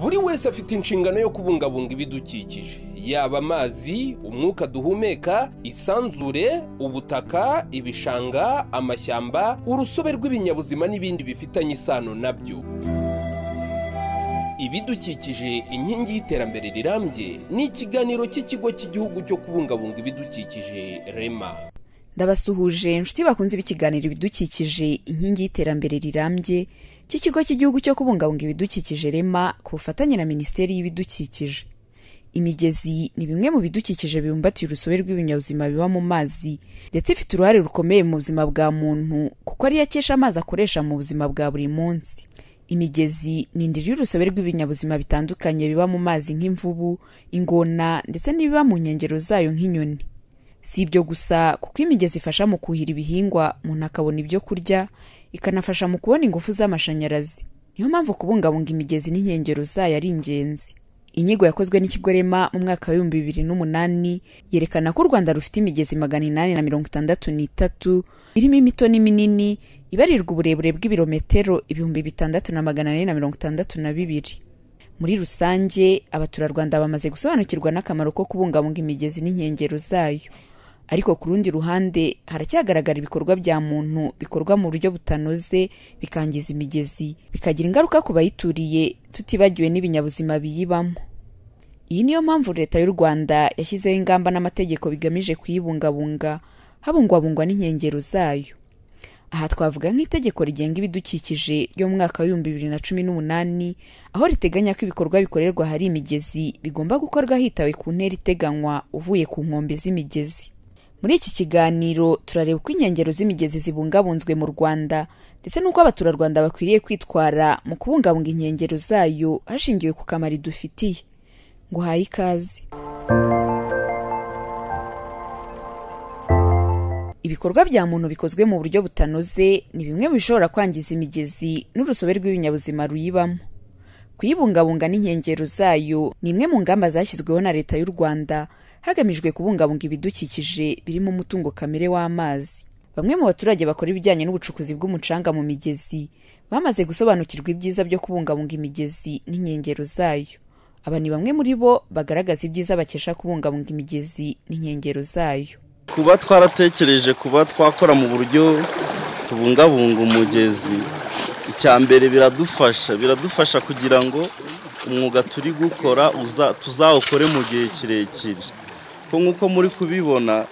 buri wese afite inshingano yo kubungabunga ibidukikije yaba amazi umwuka duhumeka isanzure ubutaka ibishanga amashyamba urusobe rw'ibinyabuzima n'ibindi bifitanye isano nabyo ibidukikije inkingi y'iterambere rirambye ni ikiganiro cy'ikigo cy'igihugu cyo kubungabunga ibidukikije rema ndabasuhuje inshuti bakunze ibikiganiro ibidukikije inkingi y'iterambere rirambye cy'ikigo cy'igihugu cyo kubungabunga ibidukikije rema ku bufatanye na minisiteri y'ibidukikije imigezi ni bimwe mu bidukikije bibumbatiye urusobe rw'ibinyabuzima biba mu mazi ndetse ifite uruhare rukomeye mu buzima bwa muntu kuko ariyo akesha amazi akoresha mu buzima bwa buri munsi imigezi ni indiri y'urusobe rw'ibinyabuzima bitandukanye biba mu mazi nk'imvubu ingona ndetse n'ibiba mu nkengero zayo nk'inyoni si ibyo gusa kuko imigezi ifasha mu kuhira ibihingwa umuntu akabona ibyo kurya ikanafasha mu kubona ingufu z'amashanyarazi niyo mpamvu kubungabunga imigezi n'inkengero zayo ari ingenzi inyigo yakozwe n'ikigo rema mu mwaka w'ibihumbi bibiri n'umunani yerekana ko u rwanda rufite imigezi magana inani na mirongo itandatu n'itatu irimo imito n'iminini ibarirwa uburebure bw'ibirometero ibihumbi bitandatu na magana ane na mirongo itandatu na bibiri muri rusange abaturarwanda bamaze gusobanukirwa n'akamaro ko kubungabunga imigezi n'inkengero zayo ariko ku rundi ruhande haracyagaragara ibikorwa bya muntu bikorwa mu buryo butanoze bikangiza imigezi bikagira ingaruka ku bayituriye tutibagiwe n'ibinyabuzima biyibamo iyi niyo mpamvu leta y'u rwanda yashyizeho ingamba n'amategeko bigamije kuyibungabunga habungwabungwa n'inkengero zayo aha twavuga nk'itegeko rigenga ibidukikije ryo mu mwaka w'ibihumbi bibiri na cumi n'umunani aho riteganya ko ibikorwa bikorerwa ahari imigezi bigomba gukorwa hitawe ku ntera iteganywa uvuye ku nkombe z'imigezi muri iki kiganiro turareba uko inkengero z'imigezi zibungabunzwe mu rwanda ndetse n'uko abaturarwanda bakwiriye kwitwara mu kubungabunga inkengero zayo hashingiwe ku kamaro idufitiye ngo uhaye ikaze ibikorwa bya muntu bikozwe mu buryo butanoze ni bimwe mu bishobora kwangiza imigezi n'urusobe rw'ibinyabuzima ruyibamo kuyibungabunga n'inkengero zayo ni imwe mu ngamba zashyizweho na leta y'u rwanda hagamijwe kubungabunga ibidukikije birimo umutungo kamere w'amazi bamwe mu baturage bakora ibijyanye n'ubucukuzi bw'umucanga mu migezi bamaze gusobanukirwa ibyiza byo kubungabunga imigezi n'inkengero zayo aba ni bamwe muri bo bagaragaza ibyiza bakesha kubungabunga imigezi n'inkengero zayo kuba twaratekereje kuba twakora mu buryo tubungabunga umugezi icya mbere biradufasha biradufasha kugira ngo umwuga turi gukora tuzawukore mu gihe kirekire ko nk'uko muri kubibona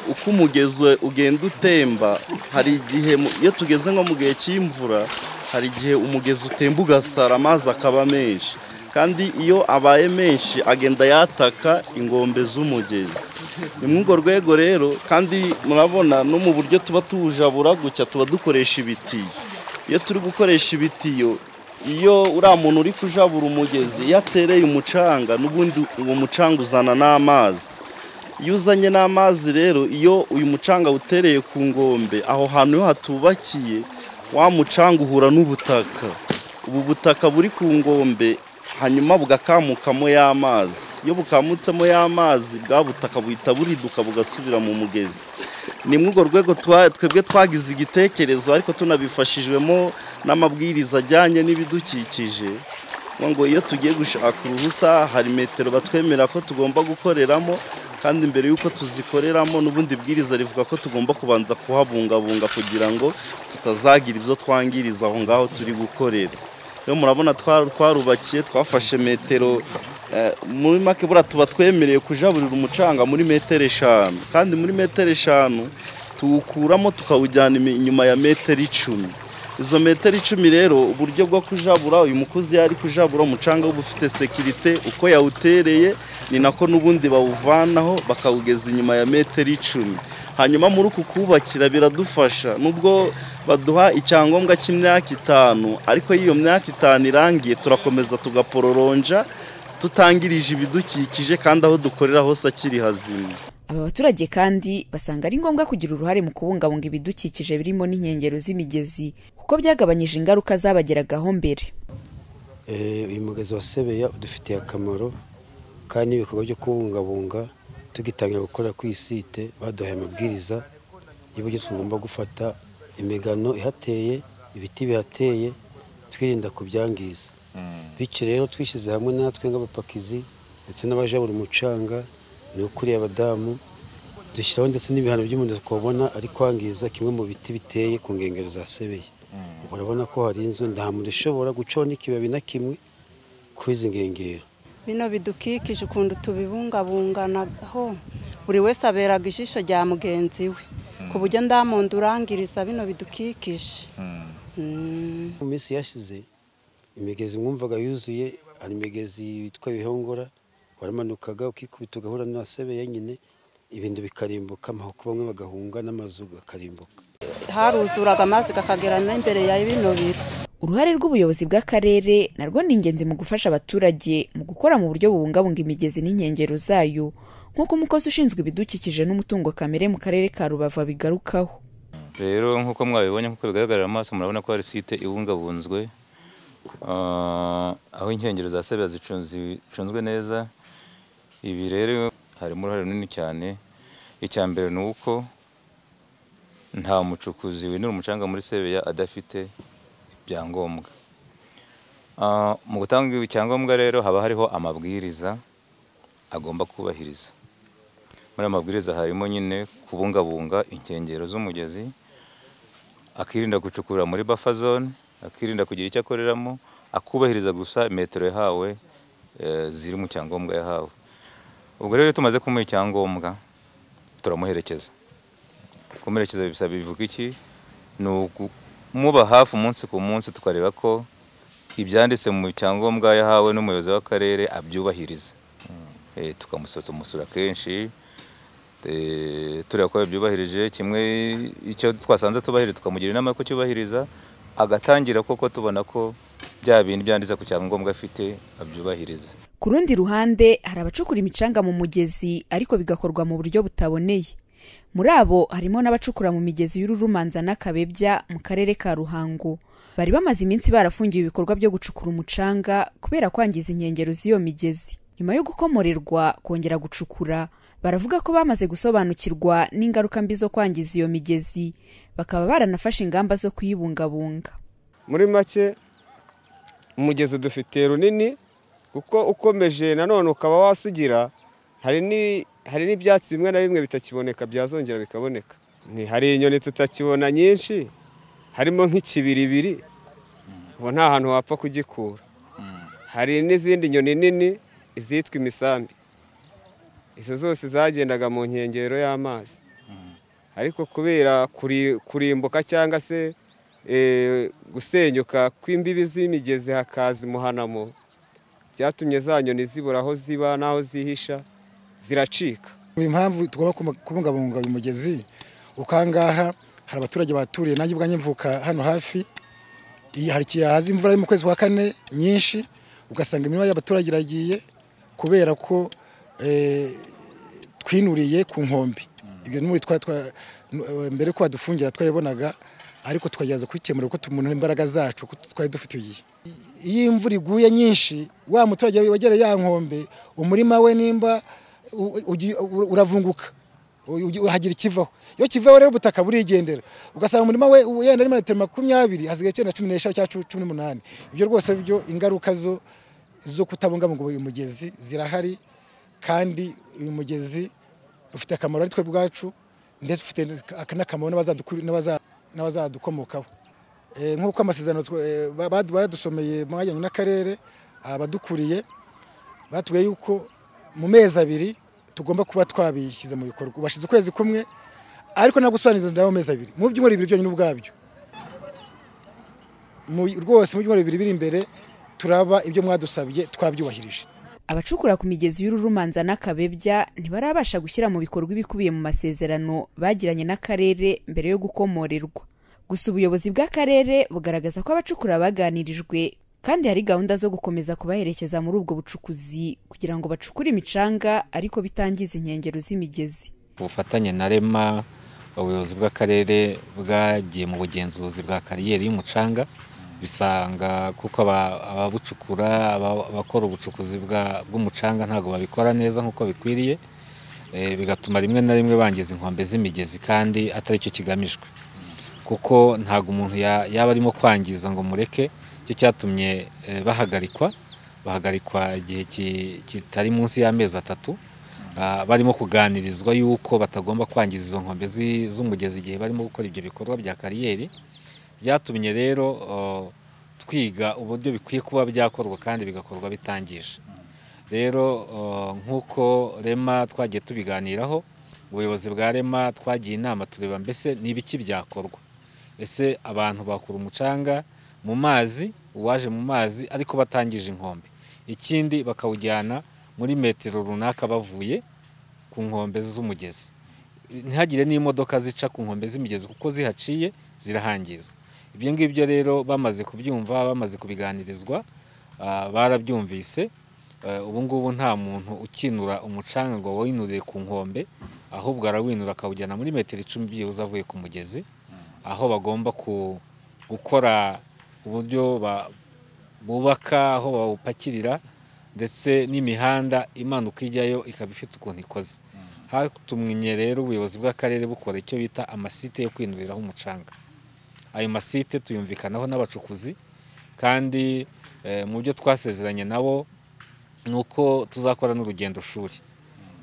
uko umugezi ugenda utemba hari igihe iyo tugeze nko mu gihe cy'imvura hari igihe umugezi utemba ugasara amazi akaba menshi kandi iyo abaye menshi agenda yataka ingombe z'umugezi ni muri urwo rwego rero kandi murabona no mu buryo tuba tuwujabura gutya tuba dukoresha ibitiyo iyo turi gukoresha ibitiyo iyo uriya muntu uri kujabura umugezi iyo atereye umucanga n'ubundi uwo mucanga uzana n'amazi iyo uzanye n'amazi rero iyo uyu mucanga utereye ku ngombe aho hantu iyo hatubakiye wa mucanga uhura n'ubutaka ubu butaka buri ku ngombe hanyuma bugakamukamo y'amazi iyo bukamutsemo y'amazi bwa butaka buhita buriduka bugasubira mu mugezi ni muri urwo rwego twebwe twagize igitekerezo ariko tunabifashijwemo n'amabwiriza ajyanye n'ibidukikije ngo iyo tugiye gushaka uruhusa hari metero batwemera ko tugomba gukoreramo kandi mbere y'uko tuzikoreramo n'ubundi bwiriza rivuga ko tugomba kubanza kuhabungabunga kugira ngo tutazagira ibyo twangiriza aho ngaho turi gukorera rero murabona twarubakiye twafashe metero muri make buriya tuba twemerewe kujaburira umucanga muri metero eshanu kandi muri metero eshanu tuwukuramo tukawujyana inyuma ya metero icumi izo metero icumi rero uburyo bwo kujabura uyu mukozi yari kujabura umucanga uba ufite sekirite uko yawutereye ni nako n'ubundi bawuvanaho bakawugeza inyuma ya metero icumi hanyuma muri uku kubakira biradufasha nubwo baduha icyangombwa cy'imyaka itanu ariko iyo myaka itanu irangiye turakomeza tugapororonja tutangirije ibidukikije kandi aho dukorera hose akiri hazima aba baturage kandi basanga ari ngombwa kugira uruhare mu kubungabunga ibidukikije birimo n'inkengero z'imigezi kuko byagabanyije ingaruka zabageragaho mbere uyu mugezi wa sebeya udufitiye akamaro kandi n'ibikorwa byo kubungabunga tugitangira gukora ku isite baduhaye amabwiriza y'uburyo tugomba gufata imigano ihateye ibiti bihateye twirinda kubyangiza bityo rero twishyize hamwe natwe nk'abapakizi ndetse n'abajabura umucanga ni ukuriye abadamu dushyiraho ndetse n'ibihano by'umuntu twabona ari kwangiza kimwe mu biti biteye ku nkengero za sebeye urabona ko hari inzu nta muntu ushobora gucaho n'ikibabi na kimwe kuri izi nkengero bino bidukikije ukuntu tubibungabunganaho buri wese aberaga ijisho rya mugenzi we ku buryo nda muntu urangiriza bino bidukikije Mm. mu minsi yashize imigezi mwumvaga yuzuye hari imigezi yitwa bihongora waramanukaga ukikubita ugahura na sebeya nyine ibintu bikarimbuka amahuko bamwe bagahunga n'amazu akarimbuka haruzuraga amazi akagera n'imbere ya bino biro uruhare rw'ubuyobozi bw'akarere narwo ni ingenzi mu gufasha abaturage mu gukora mu buryo bubungabunga imigezi n'inkengero zayo nk'uko umukozi ushinzwe ibidukikije n'umutungo kamere mu karere ka rubavu abigarukaho rero nk'uko mwabibonye nk'uko bigaragarira amaso murabona ko hari site ibungabunzwe ah, aho inkengero za sebera zicunzi- zicunzwe neza ibi rero harimo uruhare runini cyane icya mbere ni uko nta mucukuzi winura umucanga muri sebeya adafite ibyangombwa Ah, mu gutanga icyangombwa rero haba hariho amabwiriza agomba kubahiriza muri ayo mabwiriza harimo nyine kubungabunga inkengero z'umugezi akirinda gucukura muri buffer zone akirinda kugira icyo akoreramo akubahiriza gusa metero yahawe eh, ziri mu cyangombwa yahawe ubwo rero iyo tumaze kumuha icyangombwa turamuherekeza kumuherekeza bisaba bivuga iki ni ukumuba hafi umunsi ku munsi tukareba ko ibyanditse mu cyangombwa yahawe n'umuyobozi w'akarere abyubahiriza Eh, tukamusura tumusura kenshi Eh, tureba ko yabyubahirije kimwe icyo twasanze tubahirije tukamugira inama yo kucyubahiriza agatangira koko tubona ko bya bintu byanditse ku cyangombwa afite abyubahiriza ku rundi ruhande hari abacukura imicanga mu mugezi ariko bigakorwa mu buryo butaboneye muri abo harimo n'abacukura mu migezi y'ururumanza n'akabebya mu karere ka ruhango bari bamaze iminsi barafungiwe ibikorwa byo gucukura umucanga kubera kwangiza inkengero z'iyo migezi nyuma yo gukomorerwa kongera gucukura baravuga ko bamaze gusobanukirwa n'ingaruka mbi zo kwangiza iyo migezi bakaba baranafashe ingamba zo kuyibungabunga muri make umugezi udufitiye runini kuko ukomeje nanone ukaba wasugira hari ni- hari n'ibyatsi bimwe na bimwe bitakiboneka byazongera bikaboneka Ni- hari inyoni tutakibona nyinshi harimo nk'ikibiribiri ubu nta hantu wapfa kugikura hari n'izindi nyoni nini izitwa imisambi izo zose zagendaga mu nkengero y'amazi ariko kubera kuri- kurimbuka cyangwa se eh, gusenyuka kw'imbibi z'imigezi hakaza imuhanamo byatumye za nyoni zibura aho ziba n'aho zihisha ziracika impamvu tugomba kuma- kubungabunga uyu mugezi ukangaha hari abaturage baturiye nanjye ubwanjye mvuka hano hafi iyi hari igihe haza imvura yo mu kwezi kwa kane nyinshi ugasanga imirima y'abaturage iragiye kubera ko eh, twinuriye ku nkombe ibyo ni muri twa twa- nu- eh, mbere ko badufungira twayabonaga ariko tukagerageza kubikemura kuko umuntu imbaraga zacu kuko twari dufite igihe iyo imvura iguye nyinshi wa muturage wegereye ya nkombe umurima we nimba u- ugi- u- uravunguka ugi- hagira ikivaho iyo kivaho rero ubutaka burigendera ugasanga umurima we u- yenda ari metero makumyabiri hasigaye icyenda cumi n'eshanu cyangwa cu- cumi n'umunani ibyo rwose byo ingaruka zo zo kutabungabunga uyu mugezi zirahari kandi uyu mugezi ufite akamaro ari twe ubwacu ndetse ufite ak- n'akamaro n'abazadukuri- n'abaza- n'abazadukomokaho Eh, nk'uko amasezerano twa- eh, ba- badu- badusomeye mwajyanye n'akarere abadukuriye batubwiye yuko mu mezi abiri tugomba kuba twabishyize mu bikorwa ubashize ukwezi kumwe ariko ntabwo usobanuriza nawe amezi abiri mu byumweru bibiri byonyine ubwabyo Mu- rwose mu byumweru bibiri biri imbere turaba ibyo mwadusabye twabyubahirije abacukura ku migezi y'ururumanza n'akabebya ntibarabasha gushyira mu bikorwa ibikubiye mu masezerano bagiranye n'akarere mbere yo gukomorerwa gusa ubuyobozi bw'akarere bugaragaza ko abacukura baganirijwe kandi hari gahunda zo gukomeza kubaherekeza muri ubwo bucukuzi kugira ngo bacukure imicanga ariko bitangiza inkengero z'imigezi ku bufatanye na rema ubuyobozi bw'akarere bwagiye mu bugenzuzi bwa kariyeri y'umucanga bisanga kuko aba- ababucukura aba- abakora ubucukuzi bwa- bw'umucanga ntabwo babikora neza nk'uko bikwiriye Eh, bigatuma rimwe na rimwe bangiza inkombe z'imigezi kandi atari cyo kigamijwe kuko ntabwo umuntu ya- yaba arimo kwangiza ngo mureke cyo cyatumye eh, bahagarikwa bahagarikwa igihe ki- kitari munsi y'amezi atatu Ah, barimo kuganirizwa yuko batagomba kwangiza izo nkombe zi- z'umugezi igihe barimo gukora ibyo bikorwa bya kariyeri byatumye rero oh, twiga uburyo bikwiye kuba byakorwa kandi bigakorwa bitangije rero oh, nk'uko rema twagiye tubiganiraho ubuyobozi bwa rema twagiye inama tureba mbese ni ibiki byakorwa ese abantu bakura umucanga mu mazi uwaje mu mazi ariko batangije inkombe ikindi bakawujyana muri metero runaka bavuye ku nkombe z'umugezi ntihagire n'imodoka zica ku nkombe z'imigezi kuko zihaciye zirahangiza ibyo ngibyo rero bamaze kubyumva bamaze kubiganirizwa ah, barabyumvise Eh, ubu ngubu nta muntu ukinura umucanga ngo winurire ku nkombe ahubwo arawinura akawujyana muri metero icumi byibuze avuye ku mugezi aho bagomba ku- gukora uburyo ba- bubaka aho bawupakirira ndetse n'imihanda imanuka ijyayo ikaba ifite ukuntu ikoze hatumye rero ubuyobozi bw'akarere bukora icyo bita amasite yo kwinuriraho umucanga ayo masite tuyumvikanaho n'abacukuzi kandi eh, mu byo twasezeranye nabo ni uko tuzakora n'urugendo shuri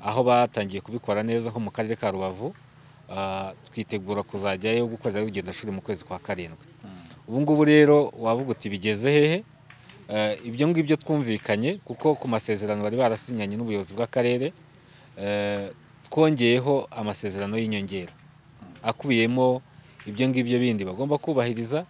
aho batangiye kubikora neza nko mu karere ka rubavu ah, twitegura kuzajyayo gukorera urugendo shuri mu kwezi kwa karindwi ubu ngubu rero wavuga uti bigeze hehe Eh, ibyo ngibyo twumvikanye kuko ku masezerano bari barasinyanye n'ubuyobozi bw'akarere eh, twongeyeho amasezerano y'inyongera akubiyemo ibyo ngibyo bindi bagomba kubahiriza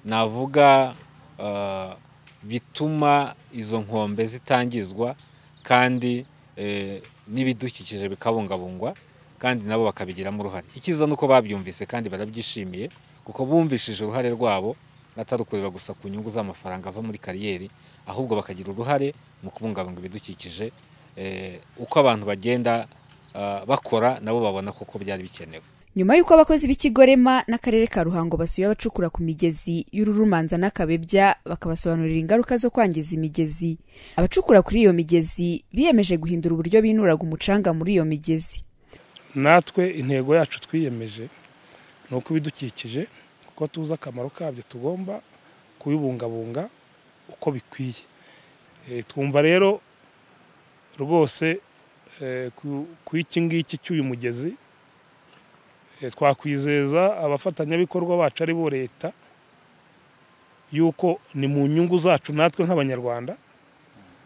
navuga ah, bituma izo nkombe zitangizwa kandi eh, n'ibidukikije bikabungabungwa kandi nabo bakabigiramo uruhare icyiza ni uko babyumvise kandi barabyishimiye kuko bumvishije uruhare rwabo atari ukureba gusa ku nyungu z'amafaranga ava muri kariyeri ahubwo bakagira uruhare mu kubungabunga ibidukikije eh, uko abantu bagenda ah, bakora nabo babona koko byari bikenewe nyuma y'uko abakozi b'ikigo rema n'akarere ka ruhango basuye abacukura ku migezi y'ururumanza n'akabebya bakabasobanurira ingaruka zo kwangiza imigezi abacukura kuri iyo migezi biyemeje guhindura uburyo binuraga umucanga muri iyo migezi natwe intego yacu twiyemeje ni uko ibidukikije kuko tuzi akamaro kabyo tugomba kubibungabunga uko bikwiye Eh, twumva rero rwose eh, ku- ku iki ngiki cy'uyu mugezi eh, twakwizeza abafatanyabikorwa bacu ari bo leta yuko ni mu nyungu zacu natwe nk'abanyarwanda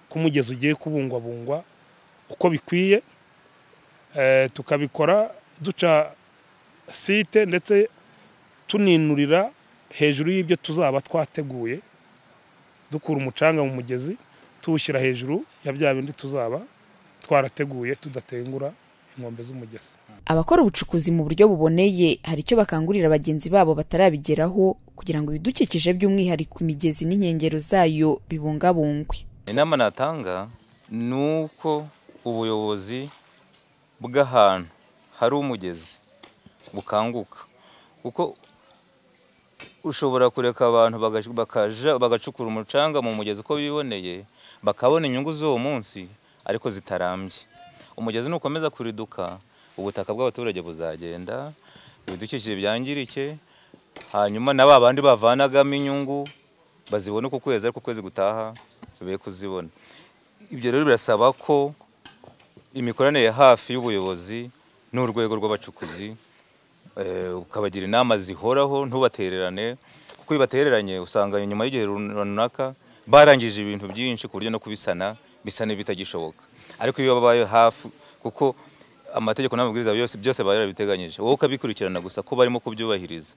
ko umugezi ugiye kubungwabungwa uko bikwiye Eh, tukabikora duca site ndetse tuninurira hejuru y'ibyo tuzaba twateguye dukura umucanga mu mugezi tuwushyira hejuru ya bya bindi tuzaba twarateguye tudatengura inkombe z'umugezi abakora ubucukuzi mu buryo buboneye hari icyo bakangurira bagenzi babo batarabigeraho kugira ngo ibidukikije by'umwihariko imigezi n'inkengero zayo bibungabungwe inama natanga ni uko ubuyobozi bw'ahantu hari umugezi bukanguka kuko ushobora kureka abantu bagac- bakaja- bagacukura umucanga mu mugezi uko biboneye bakabona inyungu z'uwo munsi ariko zitarambye umugezi nukomeza kuriduka ubutaka bw'abaturage buzagenda ibidukikije byangirike hanyuma na ba bandi bavanagamo inyungu bazibone uku kwezi ariko ukwezi gutaha be kuzibona ibyo rero birasaba ko imikoranire hafi y'ubuyobozi n'urwego rw'abacukuzi eh, ukabagira inama zihoraho ntubatererane kuko iyo batereranye usanga nyuma y'igihe runaka barangije ibintu byinshi ku buryo no kubisana bisa n'ibitagishoboka ariko iyo babaye hafi kuko amategeko n'amabwiriza yose byose baba yarabiteganyije wowe ukabikurikirana gusa ko barimo kubyubahiriza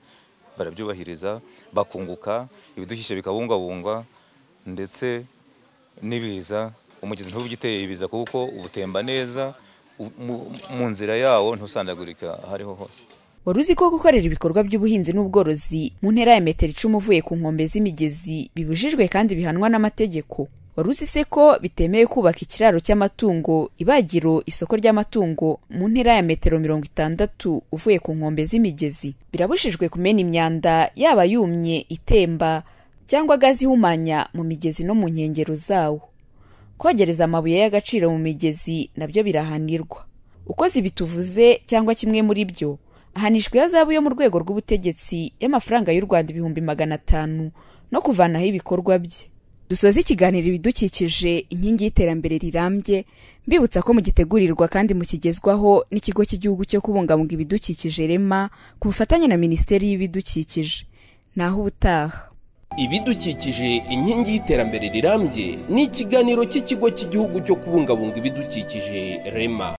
barabyubahiriza bakunguka ibidukikije bikabungabungwa ndetse n'ibiza umugezi ntubugiteye ibiza kuko ubutemba neza u- mu- mu nzira yawo ntusandagurika aho ariho hose wari uzi ko gukorera ibikorwa by'ubuhinzi n'ubworozi mu ntera ya metero icumi uvuye ku nkombe z'imigezi bibujijwe kandi bihanwa n'amategeko wari uzi se ko bitemewe kubaka ikiraro cy'amatungo ibagiro isoko ry'amatungo mu ntera ya metero mirongo itandatu uvuye ku nkombe z'imigezi birabujijwe kumena imyanda yaba yumye itemba cyangwa gazi ihumanya mu migezi no mu nkengero zawo kogereza amabuye y'agaciro mu migezi nabyo birahanirwa ukoze ibi tuvuze cyangwa kimwe muri byo ahanishwa ihazabu yo mu rwego rw'ubutegetsi y'amafaranga y'u rwanda ibihumbi magana atanu no kuvanaho ibikorwa bye dusoza ikiganiro ibidukikije inkingi y'iterambere rirambye mbibutsa ko mugitegurirwa kandi mukigezwaho n'ikigo cy'igihugu cyo kubungabunga ibidukikije rema ku bufatanye na minisiteri y'ibidukikije naho ubutaha ibidukikije inkingi y'iterambere rirambye ni ikiganiro cy'ikigo cy'igihugu cyo kubungabunga ibidukikije rema